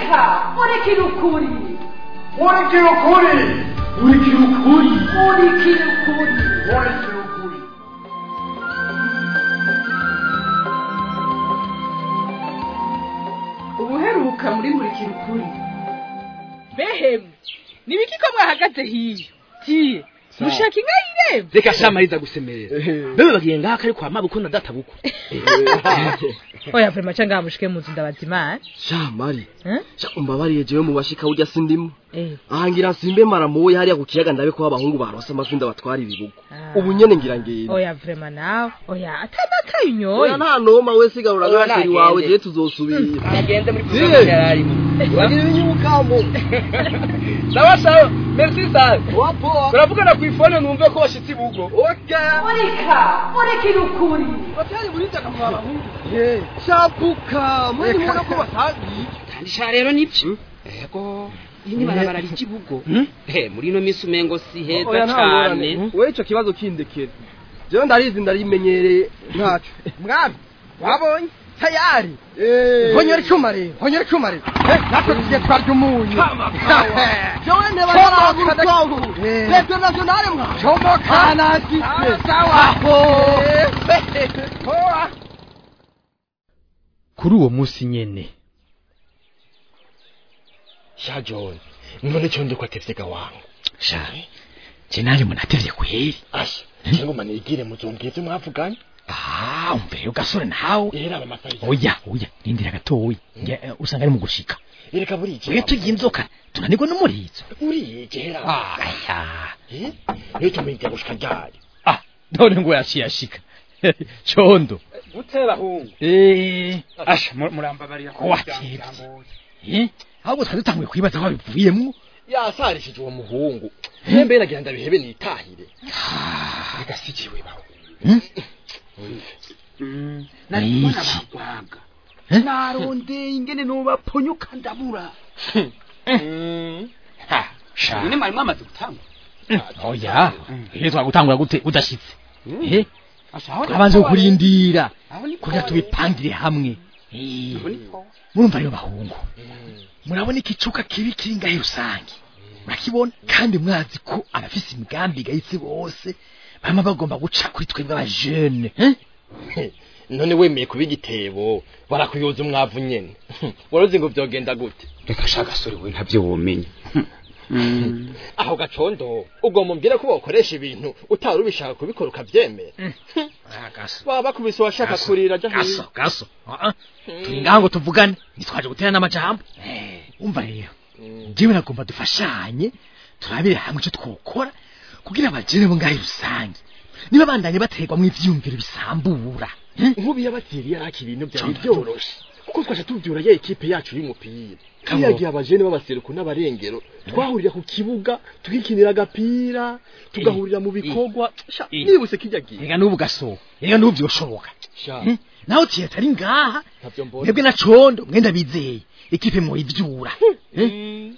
murika murikira ukuri murikira ukuri murikira ukuri murikira ukuri murikira ukuri ubuheruka muri murikira ukuri behemu nibiki ko mwahagaze hiyo tiye mushaka inka y'irembo reka shamariza gusemerera bebe bagiye ngaha kari kwa mabuko na data buko oya vrema ca ngaha mushike mu nzu ndabaza imana sha mari Eh? sha umbabariye jewe mu bashika urya sindimo Eh, ahangira nsimbe maramuye hariya ku kiyaga ndabe ko abahungu barose amafi ndabatwara ibibugo Ah. ubu nyene ngira ngenda oya vrema nawe oya atanakaye unyoye oya nta noma we sigarura Oya, agasheri nagende. wawe je tuzosubira agende muri Ziye. kuzo yararimo wagira ibinyukamo sawa sawa merci sana turavugana ku ifone numve ko washitse ibugo okay murika murikira ukuri batari muri taka mu bahungu shapuka mwene mubona ko batagiye kandi sha rero nibyo yego iyi ni barabara ry'ibugo eh muri ino minsi umengo si heza oya nta cyane ngorane we ico kibazo kindekera jewe ndarizi ndarimenyereye ntaco mwami wabonye tayari Eh. honyora icuma rero honyora icuma rero Eh, natwe tugiye twarya umunyu jewe nteba yaragurutongo leta nationale mwa comoka nasitse sawa kuri uwo munsi nyene sha john none cyo ndiko atevye wangu sha je nanje munatevye kweri asha cyangwa manigire muzongeze mwavuganye ah umve ugasore nawe era amasari oya oya rindira gatoya nge eh, usanga ari mu gushika ereka buri twe tugiye inzoka tunanirwa n'umurizo uri gera aya eh niyo tumenya gushika ryari ah none ngo yaciye ashika condo gutera hungu eh asha murambabarira ko watevye eh ahubwo twari dutanguye kwibaza aho bivuyemwo yasarishije uwo muhungu nembe nagira ndabihebe nitahire reka sikiwe baho nari Ni kubona iki? bagwaga Eh? narondeye ingene nobaponyuka ndabura ha sha none mwari mwamaze gutanga oya iyo twagutangura gute udashitse eh asha aho twabanze kurindira aho ni kugira tubipangire hamwe Eh, aho ni po murumva rero bahungu murabona ikicuka kibi kiri ngahe rusange murakibona kandi mwazi ko abafise imigambi igayitse bose bama bagomba guca kuri twebwe abajene eh? none wemeye kuba igitebo barakuyoza umwavu nyene waruzi ngo vyogenda gute reka sha gasore we ntavyo womenya aho gacondo ugomba umbwire ko wokoresha ibintu utari ubishaka kubikora ukavyemera baba bakubise uwashaka Gaso, kurira aja gaso hino gaso Ah, ah. turi ngaha ngo tuvugane ntitwaje gutera n'amajambo umva rero njyewe nagomba dufashanye turabire hamwe icyo twokora kugira abajene bo ngahe rusange niba bandanye baterwamo ivyiyumviro bisambura eh? nkubi yabatiriye araki ibintu byari Condo. byoroshe kuko twaje tuvyura ya ekipe yacu y'umupira Kamo. yagiye abajene b'abaseruko n'abarengero twahurira ku kibuga tukikinira agapira tugahurira mu bikorwa Sha, Eh. nibuse kijya gihe rega n'ubu gaso rega n'ubu vyoshoboka Sha, Eh? naho tiye atari ngaha ntavyo mbona mwebwe na condo mwenda bizeye ikipe muyivyura Eh?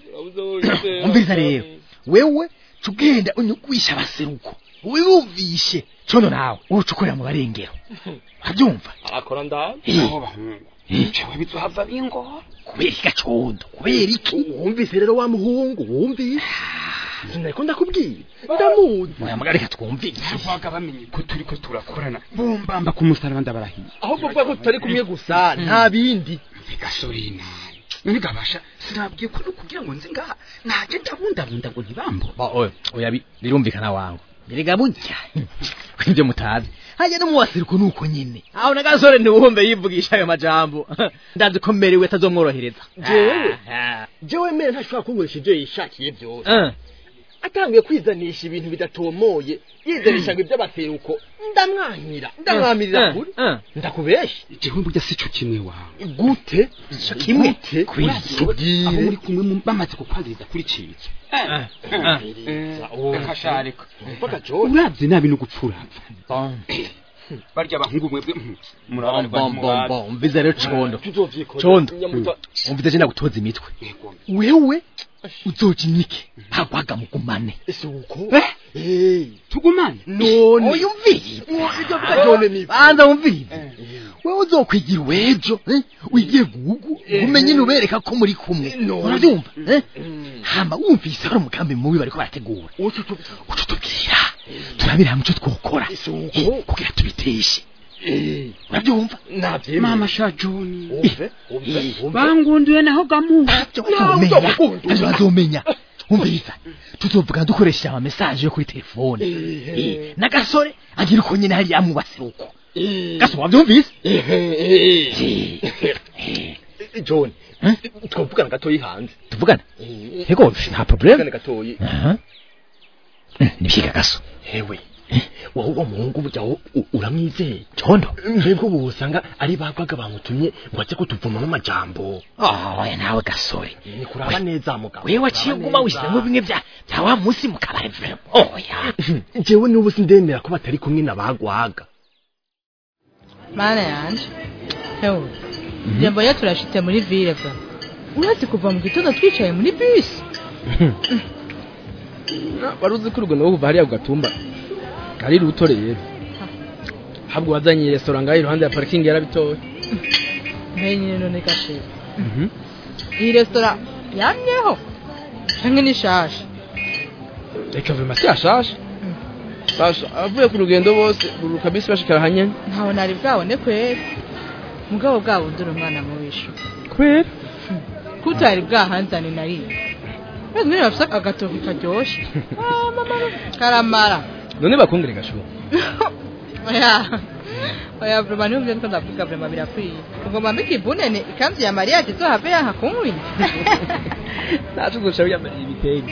umviriza rero wewe tugenda unyugwisha abaseruko wiyumvishe condo nawe uca ukorera mu barengero urabyumva arakora ndabi Eh, aho bahungu eh, cewe bizohava bingora kubera iki gacondo kubera iki wumvise rero wa muhungu wumvise sinariko ndakubwira ndamuzi mwamuga reka twumvire ntabwaga bamenye ko turiko turakorana bombamba ku musaraba ndabarahiye ahubwo uvuga ko tutari kumwe gusa nta bindi gasore nawe none gabasha sinabwiye ko no kugira ngo nze ngaha naje ndabundabunda ngo ntibambo oya oya bi- birumvikana wangu birega burya kwivyo mutazi hajya no mu baseruko nuko nyene aho na gasore ntiwumve yivugisha ayo majambo ndazi ko merewe atazomworohereza Jewe? Ah, jewe mere ntashobora kunkoresha ivyo yishakiye vyose ah. atanguye kwizanisha ibintu bidatomoye yizanisha ngo iby'abaseruko ndamwankira ndamwamirira Ah, kuri ah. ndakubesha jewe burya sico kimwe wawe gute kimwe? Gute? Kwiki? aho tubwire muri kumwe mu- bamaze kukwagiriza kuri ciki Ah, ah. reka sha reka mpaka jone uravye nabi no gupfura Bon, barya abahungu mwebwe mhm, bon, murabarwa bon, bon, bon. umvize rero condo tuzovyikora Condo. Nyamuta- umvize je ndagutoza imitwe Yego. wewe uzoja imike hagwaga mugumane ese uko Eh? Eh, tugumane none oya umvirize ivyo vuga jone ni banza wumvirize wewe uzokwigira uwejo eh? wigiye gugu umenye nubereka ko muri kumwe urabyumva eh? hama wumvise hari umugambi mubi bariko barategura uca utubwira turabira hamwe ico twokora eh, kugira tubiteshe urabyumva navyemeye mama sha john umve umve umve bangunduye naho gamuha bazomenya ivyo bazomenya umviriza tuzovuga dukoresheje ama message yo kuri telefone Eh, n'agasore agira uko nyene hariya amwubase uko gasore wavyumvise john Eh? twavugana gatoyi hanze tuvugana yego nta problem tuvugane gatoyi aha Eh, nibyiga gaso hewe wowe uwo muhungu burya wo- u- uramwizeye condo mbega ubu usanga ari bagwaga bamutumye ngo ajye kutuvumamo amajambo oya nawe gasore ni kuraba neza mugabo wewe waciye uguma wishyiramo bimwe bya bya wa munsi mu kabari vrema oya jewe n'ubu sindemera ko batari kumwe na bagwaga mana yanje hewe njye mbonye turashitse muri ville bwa urazi kuva mu gitondo twicaye muri bisi wari uzi ko urugendo rwo kuva hariya ku gatumba ari ruto rero habwo wazanye resitora ngaho iruhande ya parikingi yarabitoye mbe nyine none gashere iyi resitora yamyeho canke ni shasha reka vema si yashashe basha avuye ku rugendo bose ruruka bisi bashikara hanyene ntawe nari bwabone kwera mugabo bwabo ndura umwana muwishu kwera kutari bwahanzane na rimwe Mbega nyine bafise agatoki karyoshe Ah, mama, karamara none bakongere gashuba oya oya vrema niyumvye niko ndavuga vrema birakwiye ugomba mbika ibunene ikanzu ya mariya tizohave yanka kunkwi naco uzoca wiyambariye ibitenge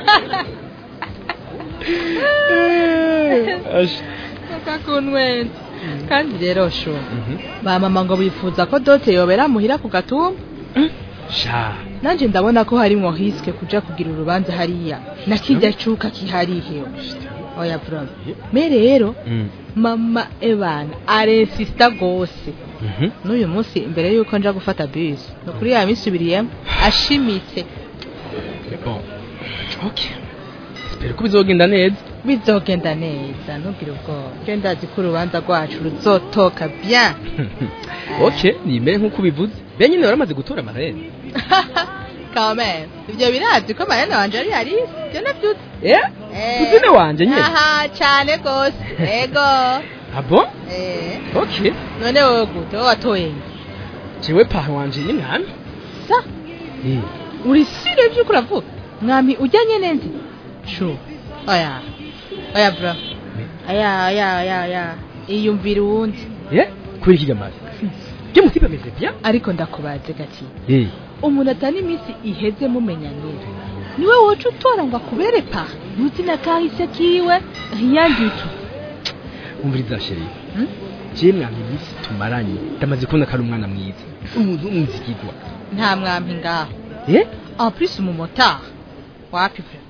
Asha. kakunwenza kandi rero sho ba mama ngo bifuza ko dote yobera muhira ku gatumba sha nanje ndabona ko harimwo hiske kuja kugira urubanza hariya na kirya cuka kiharihewe oya vrema me rero mama ebana arensista gose n'uyu munsi imbere y'uko nja gufata bisi ni ukuri yamisubiriyemo ashimitse bon okay spero ko bizogenda neza bizogenda neza ntugire ubwoba je ndazi ko urubanza rwacu ruzotoka bien okay nimere nk'uko ubivuze be nyine waramaze gutora amarene kameme ivyo birazi ko marene wanje ari yarisi ivyo navyuzi eh kuzine wanje nyine aha cane gose ego ah bon eh okay none wowe gute wowe watoye nge jewe pahe wanje ni mwami sa Eh. uri sire vy'uko uravuga mwami ujyanye neza shu oya oya bro aya aya aya aya iyumvira uwundi eh kubera iki gamaze je mutipe ameze bien ariko ndakubaze gati eh umuntu atari iminsi iheze mumenyanye niwe woca utora ngo akubere pa ntuzi na kahise kiwe ntiyanditu umviriza sheri Hmm? je mwami iminsi tumaranye ndamaze kubona ko ari umwana mwiza umuntu umuzigirwa nta mwampi ngaho eh en plus umumotari wapi pe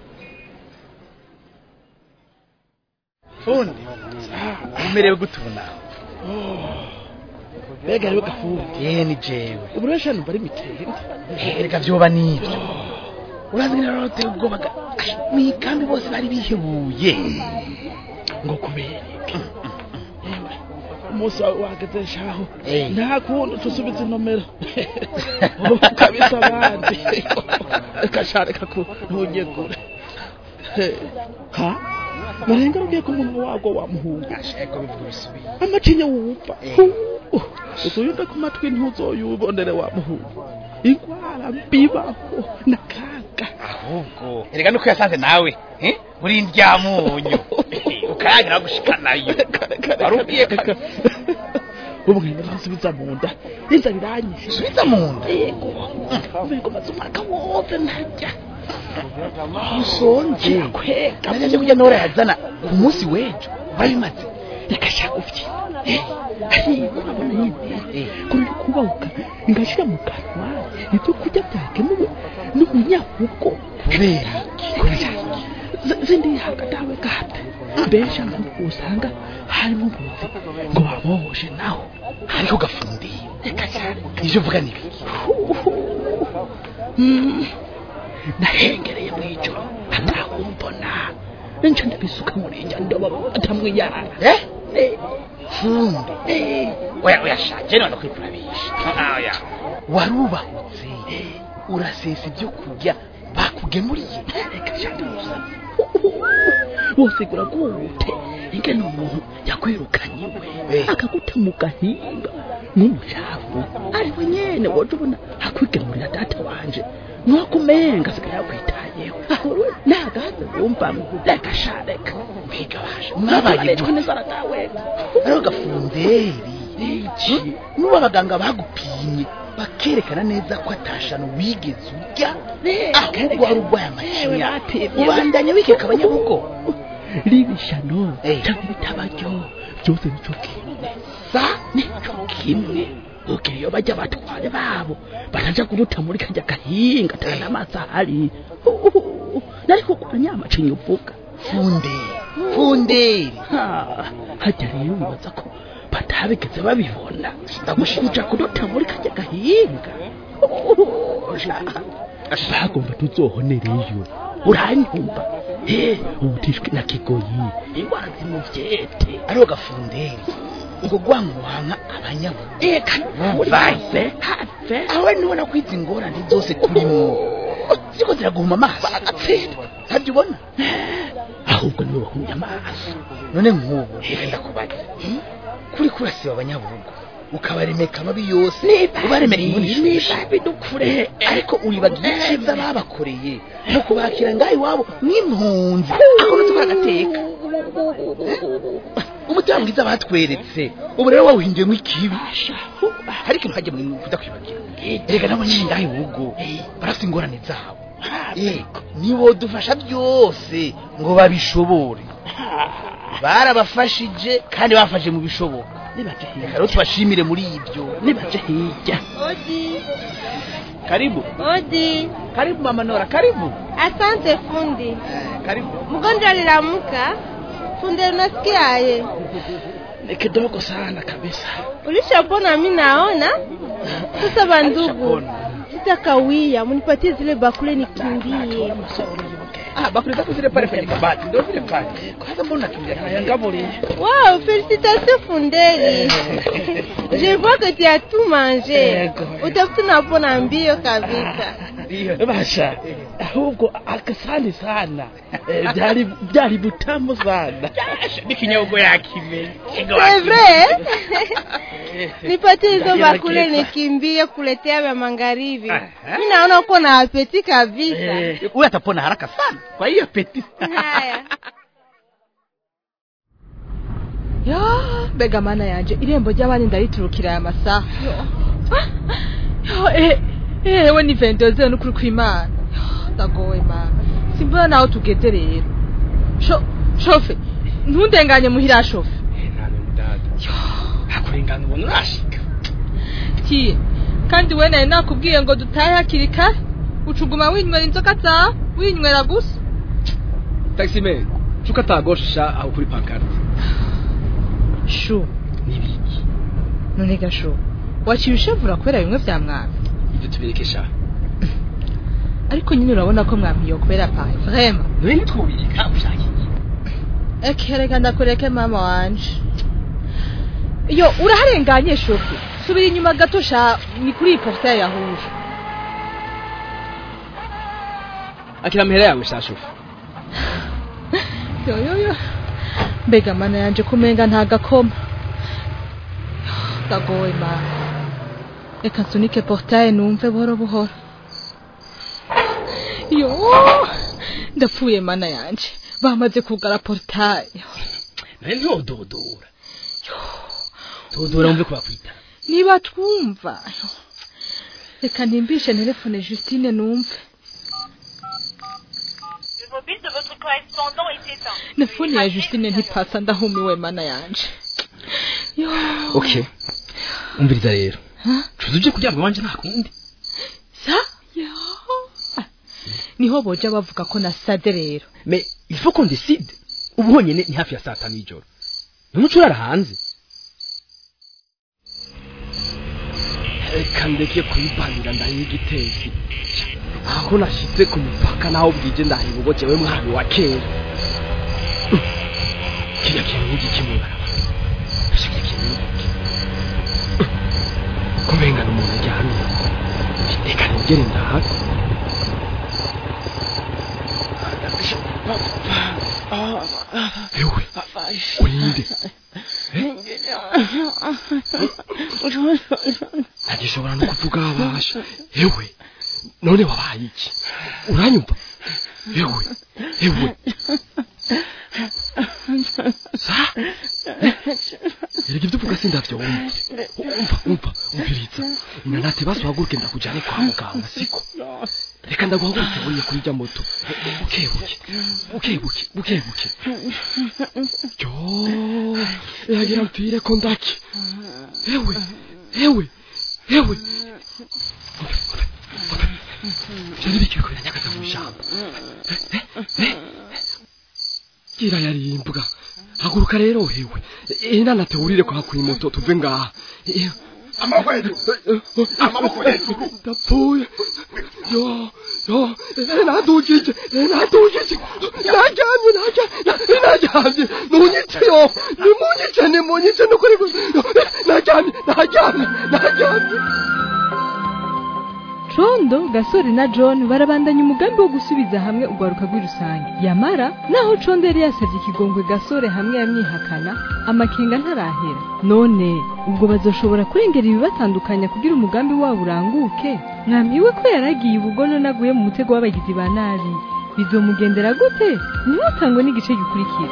fundi umerewe gutuna mbega rero gafundi ye ni jewe ubu rero shano bari mitende reka vyoba nivyo urazi ngira rero teye ubwoba ga- Ash, mwikambi bose bari bihebuye ngo kubera iki Yewe, umunsi wawe wageze shaho Eh. nta kundi tusubiza inomero ubu kabisa abandi reka sha reka ku ntujye kure Eh, ha barenga rugiye ku munwa wago wamuhunga eko bivuga bisubiye amacinya wumva Eh. uzuyumve ku matwi ntuzoyubonere wamuhunga ingwara mbibaho nakaga ahubwo erega nuko yasanze nawe eh uri ndyamunyu ukayagira gushika nayo warubwiye ko ubu ngenda nsubiza mu nda inzara iranyishe subiza mu nda yego ubwo maze umwaka wose ntarya usonje kwega nanje kujya nora yazana ku munsi w'ejo babimaze reka shaka ufye ariko urabona nyine kurira kubahuka ngashira mu kanwa ibyo kurya byakemuwe n'umunyahugo kubera kubera zindi hagatawe gata benshi nk'uko usanga harimo ubuzi ngo babohoshe naho hariho gafundiye reka cyane ivyo uvuga ni biki nahengereye mu ijoro atakumbona nco ndabisuka muri njya ndoba atamwiyara eh funde oya oya shaje none kwikurabisha oya warubahutse urasesa ibyo kurya bakugemuriye reka shande umusazi wosigura gute ingene umuntu yakwirukanye we akaguta mu gahinga n'umucafu ariwe nyene woje ubona akwigemurira data wanje nuwakumenga asigaye yakwitayeho ahorwe nagaze wumvamo reka sha reka mbiga basha mwabaye neza aratawe ariho gafunderi iki nuba abaganga bagupimye bakerekana neza ko atashano wigeze urya ahubwo wari urwaye amacinya ubandanya wikeka abanyabugo ribishano cyangwa ibitabaryo byose nicyo kimwe sa nicyo kimwe ubwo iyo bajya batware babo baraja kuruta muri kajya gahinga atana amazi ahari nari kukuranya amacinya uvuga funderi funderi hajya rero wibaza ko batabigeze babibona kuja kuruta muri kajya gahinga bagomba tuzohonereyo uranyumva he ubutishwe na kigoyi ingwara zimuvyete ariho gafunderi ngo gwankuhanka abanyabugu eka vase have awe nubona ko izi ngorane zose turimo ziko ziraguhuma amaso agatsinda ntabyo ubona ahubwo niwe wahumye amaso none nk'ubu reka ndakubaza kuri kurasiba abanyabugu ukabaremeka amabi yose ubaremeka imboni bidukure ariko uribagira icyiza babakoreye no kubakira ngaho iwabo nk'impunzi aho nutukora agateka umutima mwiza batweretse ubu rero wawuhinduyemo ikibi hari ikintu hajya mu kudakwibagira reka nabo nyine ngaho iwugo barafite ingorane zabo nibo dufasha byose ngo babishobore barabafashije kandi bafashe mu bishoboka reka rero tubashimire muri ibyo nibaje hirya Odi. karibu Odi. karibu mama nora karibu Asante fundi. karibu Mgonjwa alilamuka. Fundi unasikiaje? ni kidogo sana kabisa Ulishapona mimi naona. Sasa bandugu. Sitakawia, munipatie zile bakule nikimbie. ah bakuli zako zile pale kwenye kabati ndio vile pale kwanza mbona unakimbia haya ngabuli Wow, félicitations Fundeli. Je vois que tu as tout mangé. Utafuta unapona mbio kabisa. basha ahubwo akasani sana Eh, byari byari butamu sana n'ikinyobwa yakimenye C'est vrai? Nipatie hizo bakule nikimbie kuletea vya magharibi. Mimi naona uko na apeti kabisa. huyu atapona haraka sana kwa hiyo peti Haya. ya mbega mana yanje irembo ry'abandi ndariturukira aya masaha Yo, eh, eh, ewe ni vendozero n'ukuri kw'imana Yo, ndagowe mana simbona naho tugeze rero Sho- shofe ntundenganye muhira shofe hakurengana ubona urashika kiye kandi we nari nakubwiye ngo dutahe hakiri kare ucuguma winywera inzoga zawe winywera gusa taximene cuka atagoshisha aho kuri pankarte shu nibiki none gasho waciye ushevura kubera bimwe vya mwami ibyo tubirekesha ariko nyine urabona ko mwami yokwera paye vrema none ntitwubirika ushaka iki eke reka ndakureke mama wanje yo uraharenganye shofi subira inyuma gato sha ni kuri iyi portaye yahuje akira amahera yawe shashufu yoyoyo mbega mana yanje kumenga nta gakoma ndagowe mana reka nsunike portaye numve buhoro buhoro yo ndapfuye mana yanje bamaze kugara portaye none ntododora dodora wumve ko bakwita niba twumva reka ntimbishe telefone justine numve mobile de votre correspondant est éteint. na fone ya justine ntipasa ndahumiwe mana yanje yo okay umviriza rero Ha? cuza uje kuryama wanje nta kundi sa yo Ah, niho boja bavuga ko nasade rero mais il faut qu'on décide ubu honyine ni hafi ya saa tanu y'ijoro numuco urara hanze reka ndeke kuyibanira ndahiye igitezi aho nashyize ku mupaka naho bwije ndahiye ubugoce we mwami wa kera kiriya kintu n'igiki mu ibarabara cyane reka nongere ndahaga ewe urinde ntagishobora no kuvuga abasha ewe none wabaye iki uranyumva ewe ewe sa erega ibyo uvuga sindavyo wumva umva umva umviriza inanate basohaguruke ndakujane kwa muganga siko reka ndaguhagurutse buriye kuri rya moto bukebuke bukebuke bukebuke yo yagira mpfire ko ndaki ewe ewe ewe byari bikiriko biranyagaza mu ijambo gira yarimbwa haguruka rero hewe inanate wurire kwa kuri moto tuve ngaha amaboko hejuru amaboko hejuru ndapfuye yo yo nadugije nadugije najyamye najyamye najyamye munyice yo nimunyice nimunyice nukuri najyamye najyamye najyamye condo gasore na john barabandanya umugambi wo gusubiza hamwe urwaruka rw'irusange yamara naho condo yari yasabye ikigongwe gasore hamwe yamwihakana amakenga ntarahera none ubwo bazoshobora kurengera ibibatandukanya kugira umugambi wabo uranguke mwambiwe ko yaragiye ubugono naguye mu mutego w'abagizi ba nabi bizomugendera gute ntimutangwe n'igice gikurikira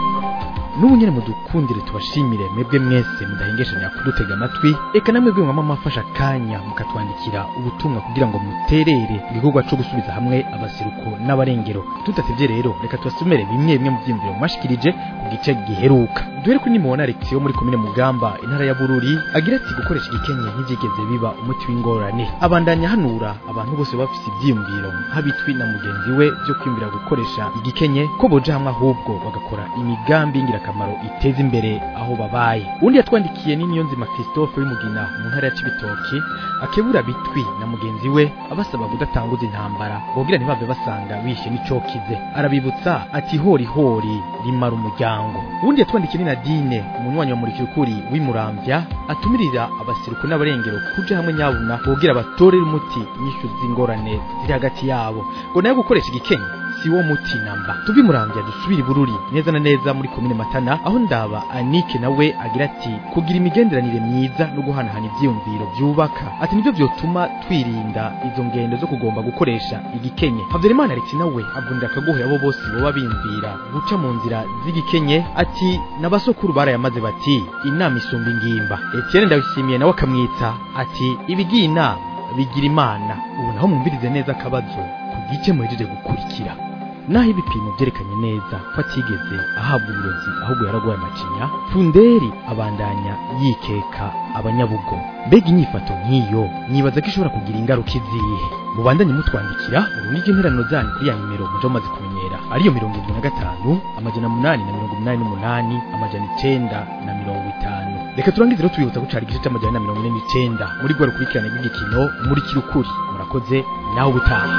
n'ubu nyine mudukundire tubashimire mwebwe mwese mudahengeshanya kudutega amatwi reka namwe bwe mwama mafasha akanya mukatwandikira ubutumwa kugira ngo muterere igikorwa cyo gusubiza hamwe abasiruko n'abarengero tudatevye rero reka tubasomere bimwe bimwe mu vyiyumviro mwashikirije ku gice giheruka duhere kuri nimubona Alex yo muri komine Mugamba intara ya Bururi agira ati gukoresha igikenye ntivyigeze biba umuti w'ingorane abandanya hanura abantu bose bafise ivyiyumviro nk'abitwi na mugenzi we byo kwiyumvira gukoresha igikenye ko boja hamwe ahubwo bagakora imigambi ingirakamaro iteza imbere aho babaye undi yatwandikiye ni Niyonzima Christophe w'imugina mu ntara ya Cibitoki akebura bitwi na mugenzi we abasaba kudatanguza intambara bogira ntibave basanga bishe n'icokize arabibutsa ati hori hori rimara umuryango undi yatwandikiye ni Nadine umunywanyi wa murikirukuri w'imuramvya atumirira abasiruko n'abarengero kuja hamwe nyabuna bogira batorera umuti nyishu z'ingorane ziri hagati yabo ngo nayo gukoresha igikenye si wo muti namba tuvi muramvya dusubire bururi neza na neza muri komine matana aho ndaba anike nawe agira ati kugira imigenderanire myiza no guhanahana ivyiyumviro vyubaka ati nivyo vyotuma twirinda izo ngendo zo kugomba gukoresha igikenye havyarimana alex nawe avunira akagohe abo bose boba bimvira guca mu nzira z'igikenye ati n'abasokuru barayamaze bati inama isumba ingimba etienne ndabishimiye nawe akamwitsa ati ibigiye inama bigira imana ubu naho mwumvirize neza akabazo ku gice muhejeje gukurikira naho ibipimo byerekanye neza ko atigeze ahabwa uburozi ahubwo yaragwaye amacinya funderi abandanya yikeka abanyabugo mbega inyifato nk'iyo nibaza ko ishobora kugira ingaruka izihe mubandanye mutwandikira urunigi interano zanyu kuri ya nimero muje mumaze kumenyera ariyo mirongo irindwi na gatanu amajana munani na mirongo umunani n'umunani amajana icenda na mirongo itanu reka turangize rero tubibutsa ko cari igice c'amajana na mirongo ine n'icenda muri rwa rukurikirane rw'igikino muri kirukuri murakoze nawe ubutaha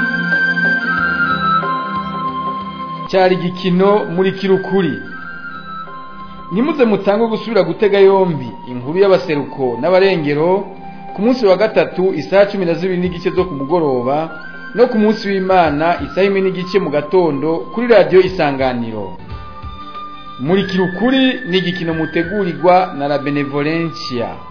cyari igikino muri kirukuri ntimuze mutange gusubira gutega yombi inkuru y'abaseruko n'abarengero ku munsi wa gatatu isaha cumi na zibiri n'igice zo ku mugoroba no ku munsi w'imana isaha imwe n'igice mu gatondo kuri radiyo isanganiro muri kirukuri ni igikino mutegurirwa na la benevolencia